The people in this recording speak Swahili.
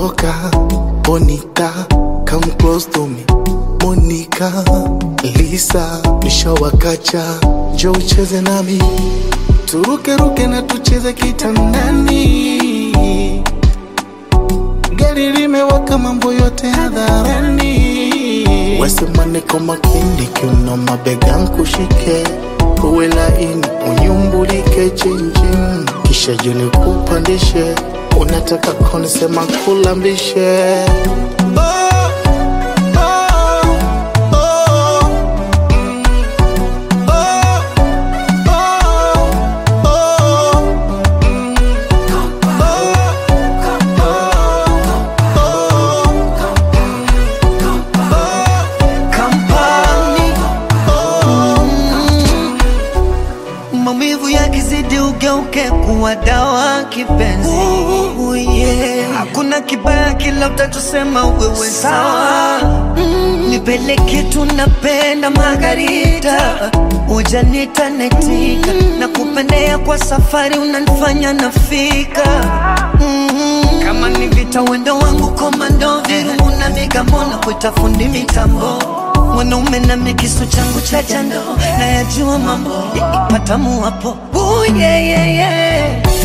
Toka Bonita, come close to me. Monica, Lisa, nishawakacha, njoo ucheze nami, turuke ruke na tucheze kitandani. Gari limewaka, mambo yote hadharani. Wesema niko makini, kiuno mabega nkushike, uwe laini, unyumbulike chinchin, kisha juni kupandishe, unataka konisema kulambishe oh, oh, oh, mm, oh, oh, oh, mm, Kampani maumivu yakizidi ugeuke kuwa dawa kipenzi. Ooh, yeah. Hakuna kibaya kila utachosema wewe sawa. Mm, nipeleke tunapenda Margarita, ujanita netika na kupendea kwa safari unanifanya nafika mm, kama ni vita wendo wangu komando virungu na migambona kuita fundi mitambo mwanaume na mikisu changu cha jando na yajua mambo patamu hapo Ooh, yeah, yeah, yeah.